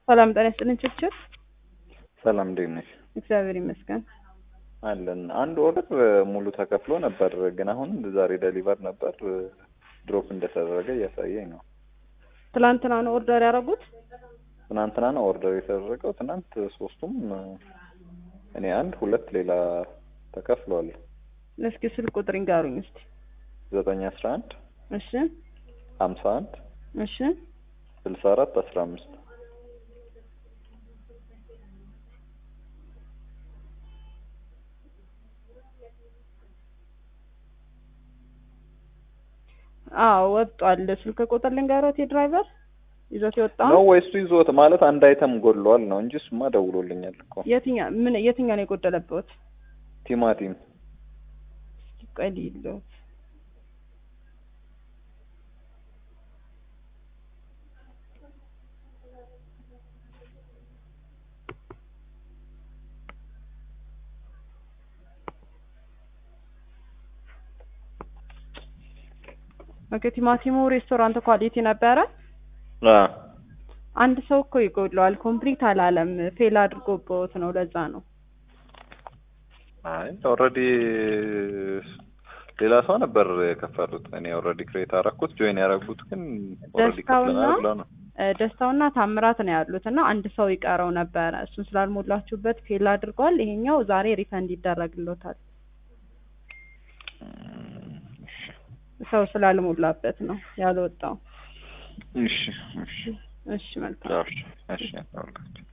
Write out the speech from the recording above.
ሰላም ጤና ይስጥልኝ ችችር ሰላም እንዴት ነሽ? እግዚአብሔር ይመስገን። አለን አንድ ኦርደር ሙሉ ተከፍሎ ነበር፣ ግን አሁን ዛሬ ደሊቨር ነበር ድሮፕ እንደተደረገ እያሳየኝ ነው። ትላንትና ነው ኦርደር ያደረጉት? ትናንትና ነው ኦርደር የተደረገው። ትናንት ሶስቱም እኔ አንድ ሁለት ሌላ ተከፍሏል። እስኪ ስልክ ቁጥር ይንገሩኝ እስቲ። ዘጠኝ አስራ አንድ እሺ ሀምሳ አንድ እሺ ስልሳ አራት አስራ አምስት አዎ ወጧል። ስልክ ቁጥር ልንገሮት የድራይቨር ይዞት የወጣው ነው ወይስ ይዞት ማለት አንድ አይተም ጎድሏል ነው እንጂ እሱማ ደውሎልኛል እኮ የትኛ ምን የትኛ ነው የጎደለበት? ቲማቲም እስኪ ቆይ ልይሎት ኦኬ ቲማቲሙ ሬስቶራንት ኳሊቲ ነበረ። አ አንድ ሰው እኮ ይጎድለዋል። ኮምፕሊት አላለም። ፌል አድርጎበት ነው። ለዛ ነው። አይ ኦልሬዲ ሌላ ሰው ነበር የከፈሉት። እኔ ኦልሬዲ ክሬት አደረኩት ጆይን ያደረጉት ግን ኦልሬዲ ደስታውና ከፍለናል ብለው ነው። እ ደስታውና ታምራት ነው ያሉት እና አንድ ሰው ይቀረው ነበረ። እሱን ስላልሞላችሁበት ፌል አድርጓል። ይሄኛው ዛሬ ሪፈንድ ይደረግሎታል። ሰው ስላልሞላበት ነው ያልወጣው። እሺ እሺ እሺ መልካም እሺ እሺ